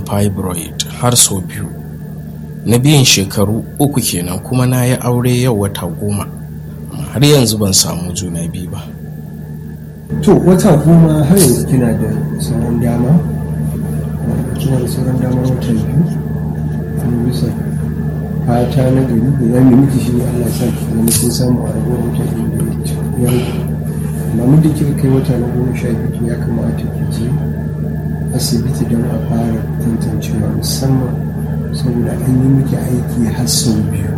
fibroid har sau biyu na biyan shekaru uku kenan kuma na yi aure yau wata goma har yanzu ban samu juna biyu ba to wata goma har yanzu kina da sauran dama kina da sauran dama wata biyu kuma bisa fata na gari da za mu miki shi ne Allah sa ki zama kin samu a ragowar wata biyu da ya rage amma muddin kika kai wata na goma sha biyu ya kamata ki je asibiti don a fara tantancewa musamman saboda an yi miki aiki har sau biyu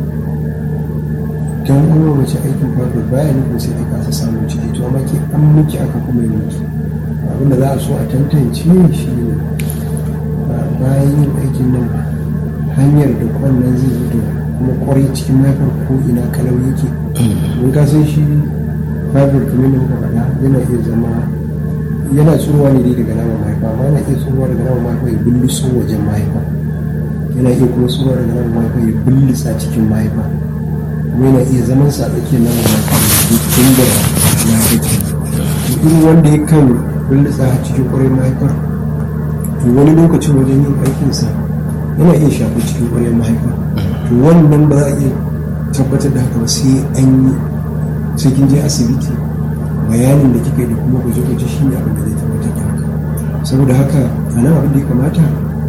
don an yi mace aikin farko baya nufin sai ta kasa samun ciki to amma ke an miki aka kuma yi miki abinda za a so a tantance shi ne bayan yin aikin nan hanyar da kwannan zai zo da kuma kwarai cikin mahaifar ko ina kalau yake mun ka san shi fibroid kamar da muka faɗa yana iya zama yana tsuruwa ne dai daga naman mahaifa amma yana iya tsuruwa daga naman mahaifa ya bulluso wajen mahaifa yana iya kuma tsuruwa daga naman mahaifa ya bullisa cikin mahaifa kuma yana iya zaman sa tsakiyar naman mahaifa ya da na kake irin wanda ya kan bullisa cikin kwarai mahaifar to wani lokacin wajen yin aikinsa yana iya shafi cikin kwarai mahaifa to wannan ba za a iya tabbatar da haka ba sai an yi sai kin je asibiti bayanin da kika yi da kuma gwaje-gwaje shi ne abin da zai tabbatar da haka saboda haka a nan abin da ya kamata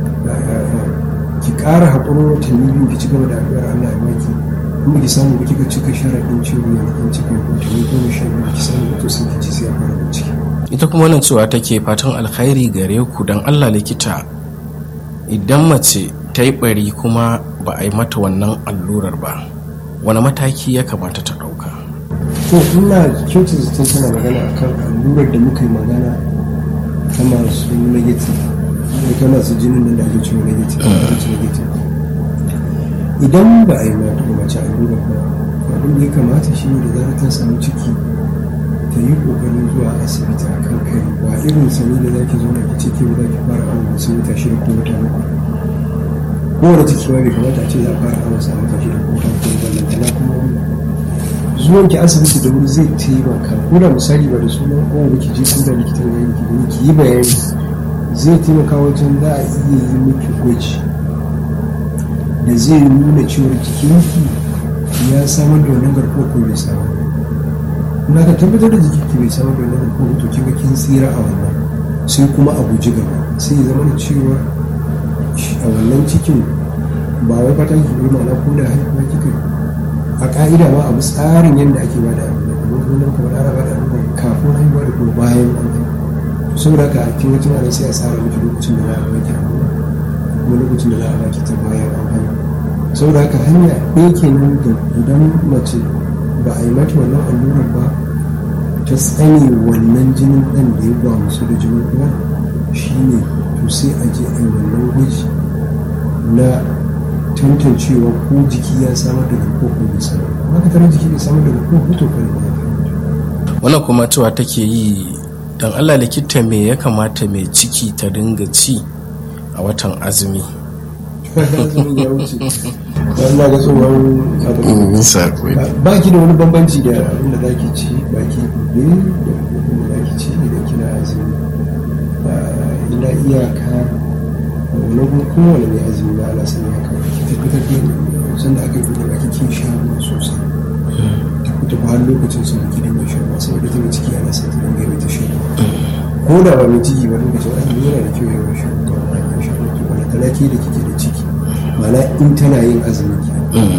ki ƙara haƙurin watanni biyu ki ci gaba da addu'ar Allah ya baki kuma ki samu ba kika cika sharaɗin ciwo ne kin cika watanni goma sha biyu ki samu to sai ki ci sai a fara bincike. ita kuma wannan cewa take fatan alkhairi gare ku don Allah likita idan mace ta yi bari kuma ba a yi mata wannan allurar ba wani mataki ya kamata ta ɗauka. to ina kyautar zaton tana magana akan allurar da muka yi magana ta masu negative da ta masu jinin nan da ake cewa negative negative idan ba a yi mata ba mace allurar ba abin da ya kamata shi ne da zarar ta samu ciki ta yi kokarin zuwa asibiti a kan kai ba irin sani da zaki zo na ki ciki ba za ki fara awon sai wata shida ko wata bakwai kowane ciki ma bai kamata a ce za a fara awon sa wata shida ko wata bakwai ballantana kuma zuwan ki asibiti da wuri zai taimaka ko da misali ba da sunan kowa ba ki je ko da likitan ya yi ki ki yi bayani zai taimaka wajen za a iya yi miki gwaji da zai nuna cewar jikinki ya samar da wannan garkuwar ko bai samar na ka tabbatar da jikinki bai samar da wannan garkuwar to kin kin tsira a wannan sai kuma a guji gaba sai ya zama da cewa a wannan cikin ba wai fatan ki bi ma'ana ko da haihuwa kika a ka'ida ma abu tsarin yadda ake ba da abu da kuma kuma kamar ana ba da abu kafin haihuwa da kuma bayan an haihu saboda haka a cikin wacin ana sai a tsara miki lokacin da za a baki abu kuma lokacin da za a baki ta bayan an haihu saboda haka hanya ɗaya kenan da idan mace ba a yi mata wannan allurar ba ta tsane wannan jinin ɗan da ya ba musu da jinin uwa shine to sai a je a yi wannan gwaji na tantancewa ko jiki ya samar da garkuwa ko bai samar ba ka tare jiki bai samar da garkuwa ko to kai wannan kuma cewa take yi don allah likita me ya kamata mai ciki ta dinga ci a watan azumi Allah ga tsohon ba ki da wani bambanci da abin da zaki ci ba ki gobe da abin da zaki ci idan kina azumi ina iyaka wani kuma kowane mai azumi ba ana sanya haka ki tabbatar da sanda aka yi da baki kin sha ruwa sosai ta kuta ba har lokacin su ki dinga shan ruwa saboda ta ciki ana sa ta dinga yawaita shan ruwa ko da ba mai ciki ba lokacin azumi yana da kyau yawan shan ruwa ba ya shan ruwa ki wani talaki da kike da ciki mana in tana yin azumi ki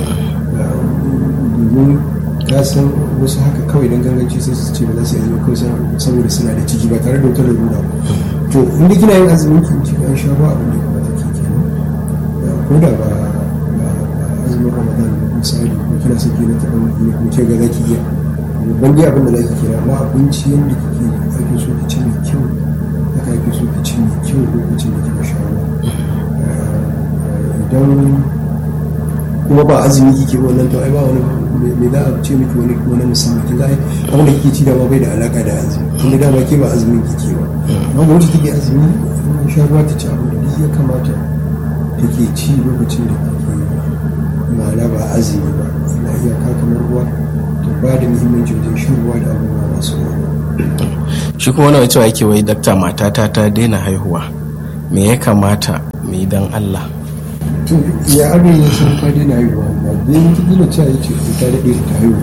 domin ka san wasu haka kawai don ganganci sai su ce ba za su yi azumi kawai saboda suna da ciki ba tare da wata lalura to inda kina yin azumin ki ki an sha ba abin da ya kamata ki kenan ko da ba azumin ramadan misali ko kina son ki na taɓa mutum ko ke ga zaki iya babban dai abin da zaki kira amma abinci yadda kike ake so ki ci mai kyau haka ake so ki ci mai kyau lokacin da kika sha ruwa idan kuma ba azumi kike ba wannan to ai ba wani me za a ce miki wani wani musamman kin ga ai abin da kike ci da bai da alaka da azumi tunda dama ke ba azumin kike ba amma ba wacce take azumi in sha ruwa ta ci abin da duk ya kamata take ci lokacin da kike ma'ana ba azumi ba ina iyaka kamar ruwa to ba da muhimmanci wajen shan ruwa da abubuwa masu ruwa shi kuma wani cewa yake wai dakta matata ta daina haihuwa me ya kamata mu yi don allah to ya abin ya san ka daina haihuwa ba dai wata kila cewa ya ce ta daɗe ta haihu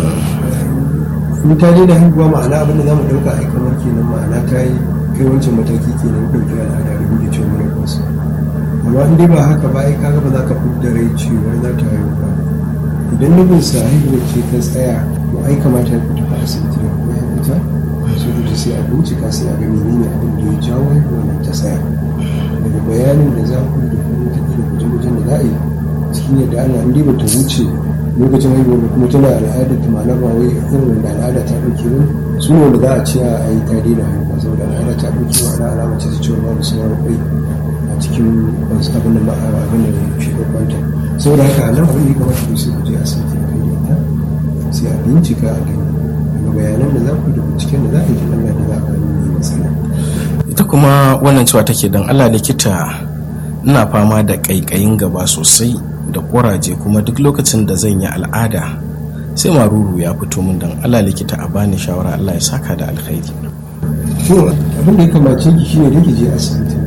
in ta daina haihuwa ma'ana abin da za mu ɗauka ai kamar kenan ma'ana ta yi kai wancan mataki kenan ɗauki al'ada da muke cewa mura kansu amma in dai ba haka ba ai kaga ba za ka fidda rai cewa za ta haihu ba idan nufin sa haihuwa ce ta tsaya to ai kamata ya fita a asibiti da kuma ya fita sai da sai a bincika sai a ga menene abin da ya jawo haihuwa nan ta tsaya daga bayanin da za ku da kuma wata da guje-gujen da za a yi cikin yadda ana in dai ba ta wuce lokacin haihuwa da kuma tana al'ada ta ma'ana ba wai irin wanda al'ada ta ɗauke ba su ne wanda za a ce a yi ta daina haihuwa saboda al'ada ta ɗauke ma'ana alama ce ta cewa babu sauran kwai a cikin wasu abin da ma'a abin da shi kwanta saboda haka a nan abin da ya kamata ku sai ku je asibiti a kai da ita sai a bincika a gani daga bayanan da za ku da binciken da za a yi Allah da za a gani mai matsala. ita kuma wannan cewa take don allah likita ina fama da ƙaiƙayin gaba sosai da ƙuraje kuma duk lokacin da zan yi al'ada sai maruru ya fito min don allah likita a bani shawara allah ya saka da alkhairi to abin da ya kamace ki shine da ki je asibiti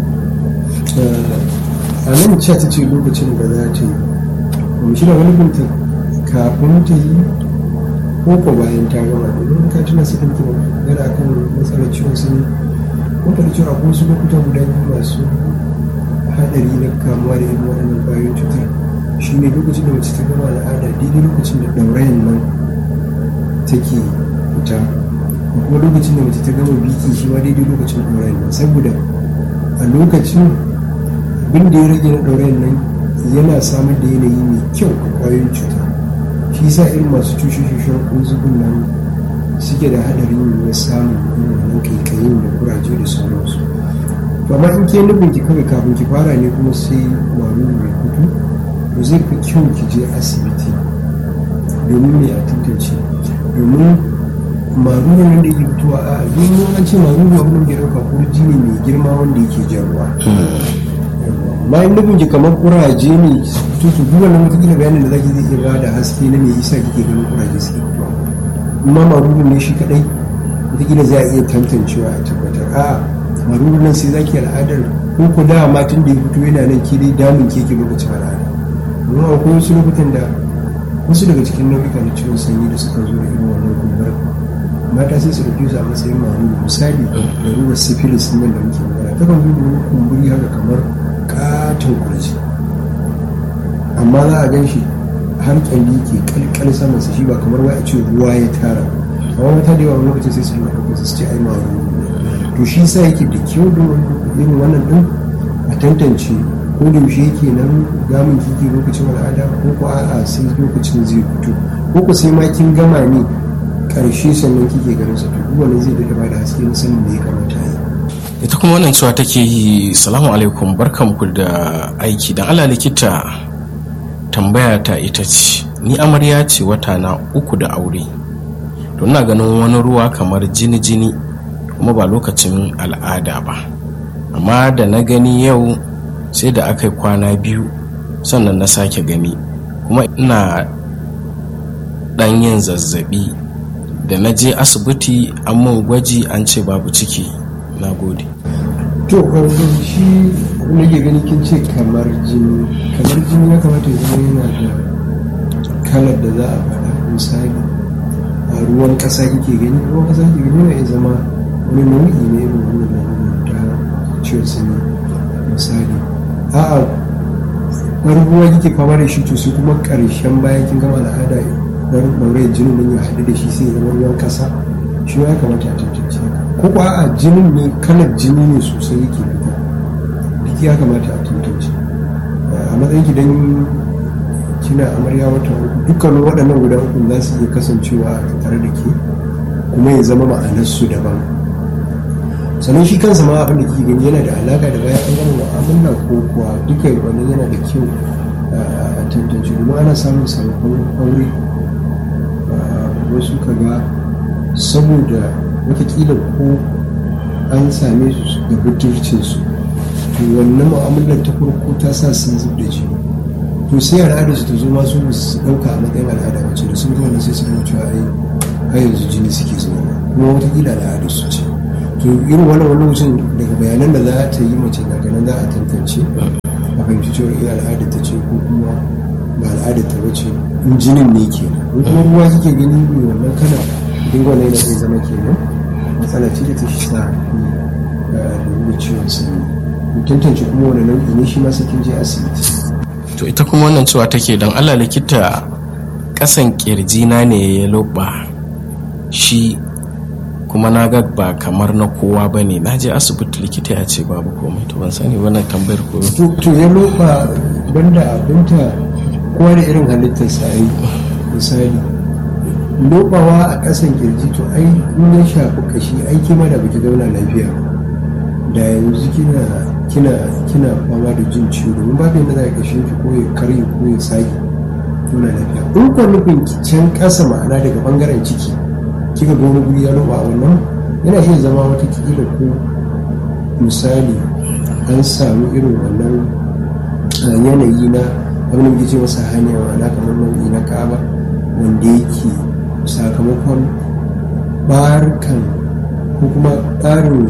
a nan ce ta ce lokacin da za ta yi kuma shi da wani binta kafin ta yi ko ko bayan ta gama domin ka tuna su ɗauki magana akan matsalar ciwon sanyi ko da cewa akwai wasu lokuta guda biyu masu haɗari na kamuwa da irin waɗannan ƙwayoyin cutar shi ne lokacin da mace ta gama al'ada daidai lokacin da ɗaurayen nan take fita da kuma lokacin da mace ta gama biki shi ma daidai lokacin ɗaurayen nan saboda a lokacin abin da ya rage na ɗaurayen nan yana samar da yanayi mai kyau a ƙwayoyin cuta shi sa irin masu cushe-cushen ƙunzugun nan suke da haɗarin na samun irin wannan kaikayin da kuraje da sauransu to amma in ke nufin ki kawai kafin ki fara ne kuma sai maruru mai fito to zai fi kyau ki je asibiti domin mai a tantance domin maruru nan da yake fitowa a domin an ce maruru abin da ya ɗauka kurji ne mai girma wanda yake jan ruwa bayan nufin ki kamar kuraje ne to su duk wannan wata bayanin da zaki zai iya ba da haske na me yasa kike ganin kuraje suke fitowa amma maruru ne shi kadai wataƙila za a iya tantancewa a tabbatar a'a maruru nan sai zaki al'adar ko ku da matan da ya fito yana nan ke dai damun keke lokacin al'ada amma akwai wasu lokutan da wasu daga cikin nau'ika na ciwon sanyi da suka zo da irin wannan kumbar mata sai su ɗauke su a matsayin maruru misali da ruwa syphilis nan da muke magana ta kan zo da kumburi haka kamar katon kurji amma za a gan shi har kyalli ke kalkal saman shi ba kamar wai a ce ruwa ya tara amma mata da yawa lokacin sai su yi ɗaukar su ce ai maruru to shi sa yake da kyau da irin wannan din a tantance ko da yaushe yake nan gamin kike lokacin al'ada ko ko a'a sai lokacin zai fito ko ko sai ma kin gama ne karshe sannan kike ganin sa to wannan zai da da haske na sanin da ya kamata yi ita kuma wannan cewa take yi salamu alaikum barkanku da aiki dan Allah likita tambaya ta ita ce ni amarya ce wata na uku da aure to ina ganin wani ruwa kamar jini-jini kuma ba lokacin al'ada ba amma da na gani yau sai da aka yi kwana biyu sannan na sake gani kuma ina dan yin zazzabi da na je asibiti an mun gwaji an ce babu ciki na gode to shi nake gani kin ce kamar jini kamar jini ya kamata ya zama yana da kalar da za a faɗa misali a ruwan ƙasa kike gani ruwan ƙasa kike gani yana iya zama wani nau'i ne irin wannan ta ciwon sanyi misali a'a wani ruwa kike fama da shi to sai kuma ƙarshen bayan kin gama al'ada wani ɗaure jinin nan ya haɗu da shi sai ya zama ruwan ƙasa shi ya kamata a tantance ko ko a'a jinin ne kalar jini ne sosai yake fita duk ya kamata a tantance a matsayin ki dan kina amarya wata uku dukkanin waɗannan guda uku za su iya kasancewa a tare da ke kuma ya zama ma'anarsu daban sannan shi kansa ma abin da kike gani yana da alaka da bayan an gama mu'amala ko kuwa duka wannan yana da kyau a tantance domin ana samun sababbin aure wasu kaga saboda watakila ko an same su da budurcinsu to wannan mu'amalar ta farko ta sa sun zub da jini to sai al'adar su ta zo masu su dauka a matsayin al'ada wacce da sun ga wannan sai su gama cewa ai har yanzu jini suke zuwa kuma watakila al'adar su ce to irin wannan wani lokacin daga bayanan da za ta yi mace daga nan za a tantance a fahimci cewa iya al'adar ta ce ko kuma ba al'adar ta bace in jinin ne ke in kuma ruwa kike gani ne wannan kana duk wannan yana zai zama kenan matsala ce da ta shi sa da ciwon sanyi tantance kuma wani nau'i ne shi ma sai kin je asibiti to ita kuma wannan cewa take don allah likita kasan kirjina ne ya loba shi kuma na ga ba kamar na kowa ba ne na je asibiti likita ya ce babu komai to ban sani wannan tambayar ko to ya loba banda abinta kowa da irin halittar sa yi misali lobawa a kasan kirji to ai in ya shafi kashi ai kima da baki zauna lafiya da yanzu kina kina kina fama da jin ciwo domin babu yadda za a kashe ki ko ya karye ko ya sake nuna lafiya in ko nufin ki can kasa ma'ana daga bangaren ciki kika ga wani guri ya roba a wannan yana iya zama wata kila ko misali an samu irin wannan yanayi na abin da muke ce masa hanya ma'ana kamar nau'i na kaba wanda yake sakamakon barkan ko kuma tsarin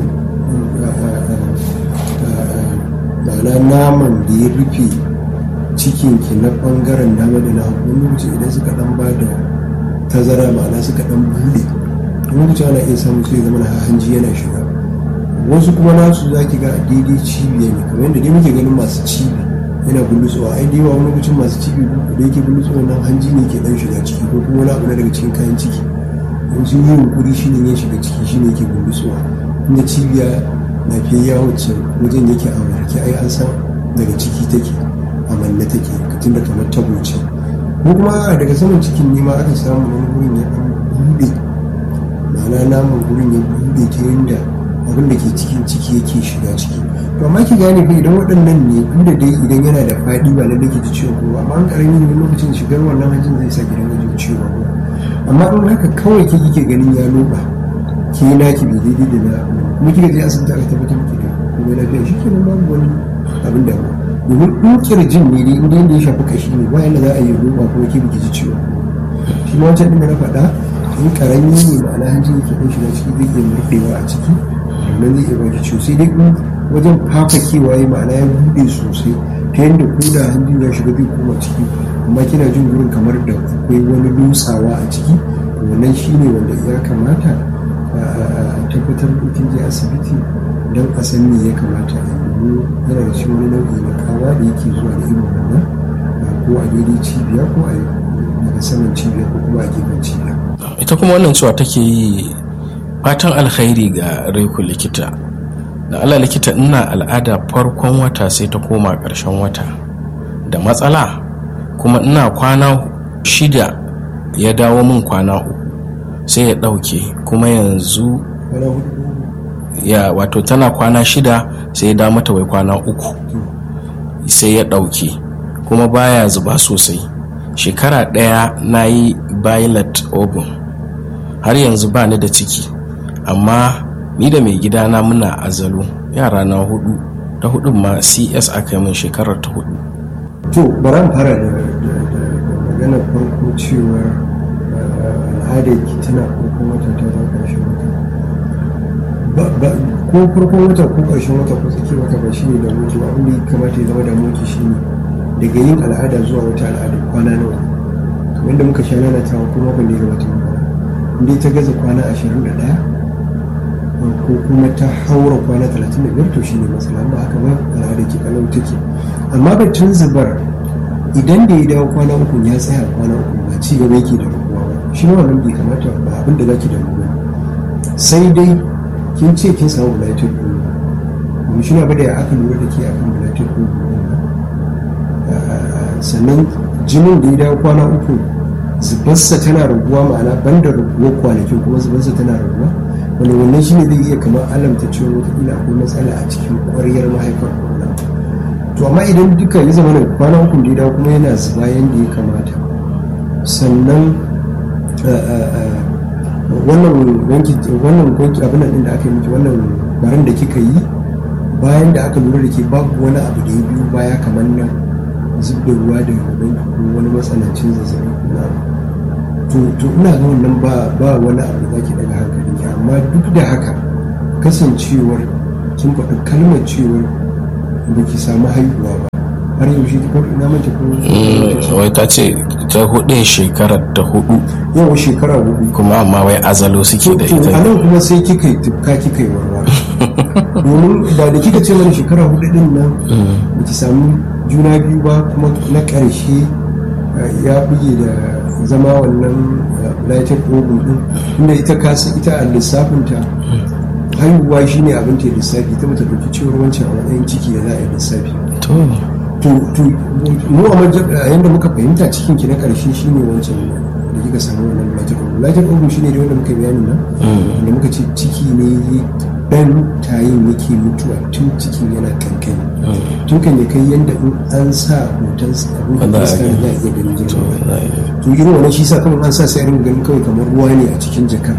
ma'ana naman da ya rufe cikinki na bangaren dama da na hagu wani lokaci idan suka dan ba da tazara ma'ana suka dan bude wani lokaci ana iya samun sai zama na hanji yana shiga wasu kuma nasu za ki ga daidai cibiya ne kamar yadda dai muke ganin masu cibi yana bulutsuwa ai dai wani lokacin masu cibi da yake bulutsuwa nan hanji ne ke dan shiga ciki ko kuma wani abu na daga cikin kayan ciki in sun yi yunkuri shi ne ya shiga ciki shi ne ke bulutsuwa inda cibiya lafiyayya wacce wajen yake a warke ai an san daga ciki take a manne take tun da kamar tabo ce ko kuma daga saman cikin nema aka samu wani gurin ya dan bude ma'ana namun gurin ya bude ta yadda abin da ke cikin ciki yake shiga ciki to amma ki gane fa idan waɗannan ne inda dai idan yana da faɗi ba lalle ki ji ciwon ko amma an karami ne lokacin shigar wannan hanjin zai sa gidan jin ciwo ko amma in haka kawai ke kike ganin ya loba ke naki bai daidai da na kuma kika je asibiti aka tabbatar miki da kuma lafiya shi kenan babu wani abin da domin in kirjin ne dai inda yadda ya shafi kashi ne bayan da za a yi roba kuma ke biki ji ciwo shi ma wancan ɗin da na faɗa in karami ne ma'ana hanjin yake ɗan shiga ciki zai iya murɗewa a ciki wannan zai iya baki ciwo sai dai in wajen fafakewa ya ma'ana ya buɗe sosai ta yadda ko da hanjin ya shiga zai koma ciki amma kina jin gurin kamar da akwai wani dutsawa a ciki wannan shine wanda ya kamata a tabbatar da kin je asibiti don a san me ya kamata a yi yana da shi wani nau'i na kawa da yake zuwa da irin wannan ko a daidai cibiya ko a daga saman cibiya ko kuma a gefen cibiya ita kuma wannan cewa take yi fatan alkhairi ga reku likita da ala likita ina al'ada farkon wata sai ta koma ƙarshen wata da matsala kuma ina kwana shida ya dawo min kwana uku sai ya ɗauke kuma yanzu ya wato tana kwana shida sai ya dawo mata wai kwana uku sai ya ɗauke kuma baya zuba sosai shekara ɗaya na yi violet ogun har yanzu ba ni da ciki amma ni da mai gidana muna azalo yara na hudu ta hudun ma cs aka yi min shekarar ta hudu to bari fara da maganar farko cewa al'adar ki tana farkon wata ta ta ƙarshen wata ko farkon wata ko ƙarshen wata ko tsakiyar wata ba shi ne da mutu abin da ya kamata ya zama da mutu shi ne daga yin al'ada zuwa wata al'ada kwana nawa kamar da muka sha nana ta ko makon da ya gabata inda ta gaza kwana ashirin da ɗaya ko kuma ta haura kwana talatin da biyar to shi ne matsala ba haka ba al'ada ke kalau take amma batun zubar idan da ya dawo kwana uku ya tsaya kwana uku ba ci gaba yake da rubuwa ba shi ma wannan bai kamata ba abin da zaki da rubuwa sai dai kin ce kin samu bulatin ɗin kuma shi na bada ya aka lura da ke akan bulatin ɗin sannan jinin da ya dawo kwana uku zubarsa tana raguwa ma'ana banda raguwar kwanakin kuma zubarsa tana raguwa wanda wannan shi ne zai iya kamar alamta cewa wataƙila akwai matsala a cikin ƙwaryar mahaifar kwana to amma idan duka ya zama da kwana uku da ya dawo kuma yana zuba yadda ya kamata sannan wannan wanki wannan wanki abin nan da aka yi miki wannan barin da kika yi bayan da aka lura da ke babu wani abu da ya biyu baya kamar nan zub da ruwa da gaban ko wani matsanancin zazzabi ko na to to ina ga wannan ba ba wani abu da zaki daga hankali ki amma duk da haka kasancewar kin faɗi kalmar cewar ba ki samu haihuwa ba har yaushe ta ko ina mace ko wai ta ce ta hudu shekarar ta hudu yawa shekara hudu kuma amma wai azalo suke da to a ita nan kuma sai kika yi tufka kika yi warwa domin da da kika ce mana shekara hudu din nan ba ki samu juna biyu ba kuma na ƙarshe eh, ya buge da zama wannan lighted ovum din inda ita kasa ita a lissafinta haihuwa shine abin ta lissafi ta bata ɗauki cewar wancan a matsayin ciki da za a yi lissafi to to to mu a maja- a yanda muka fahimta cikin ki na karshe shine wancan da kika samu wannan lighted ovum lighted ovum shine da wanda muka yi bayanin nan wanda muka ce ciki ne dan tayin yake mutuwa tun cikin yana kankani tun kan ya kai yanda in an sa hoton abin Ba da za a za a gani. iya ganin to girma za a yi. to irin wannan shi sa kawai an sa sai a ringa ganin kawai kamar ruwa ne a cikin jakar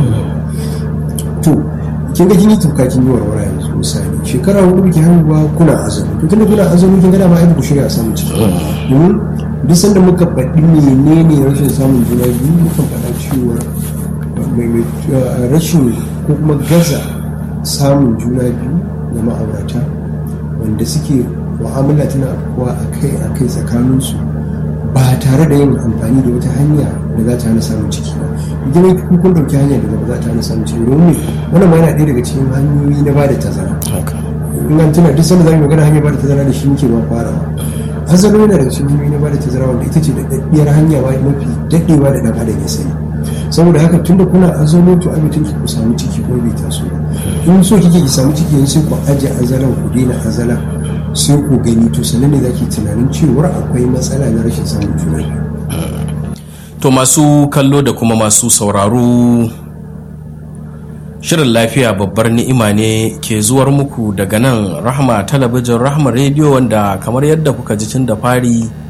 to kin ga kin yi tuka kin yi warwara yanzu misali shekara hudu biki haihuwa kuna azumi to tunda kuna azumi kin ga dama ai ba ku shirya samun ciki domin duk sanda muka faɗi menene rashin samun juna biyu muka faɗa cewa mai mai eh, rashin ko kuma gaza samun juna biyu ga ma'aurata wanda suke mu'amala tana afkuwa akai akai tsakaninsu ba tare da yin amfani da wata hanya da za ta hana samun ciki ba idan kun kun dauki hanyar da ba za ta hana samun ciki domin wannan ma yana ɗaya daga cikin hanyoyi na bada tazara haka in an tuna duk sanda za mu magana hanyar bada tazara da shi muke ba farawa azalo yana daga cikin hanyoyi na bada tazara wanda ita ce da daɗiyar hanya ba mafi daɗewa da ɗan adam ya sani saboda haka tunda kuna azalo to abin ku samu ciki ko bai taso ba in so kike ki samu ciki yanzu sai ku aje azalan ku daina azalan sai ku gani to sannan ne zaki tunanin cewar akwai matsala na rashin samun juna biyu To masu kallo da kuma masu sauraro Shirin lafiya babbar ni'ima ne ke zuwar muku daga nan Rahma talabijin Rahma rediyo wanda kamar yadda kuka ji tun da fari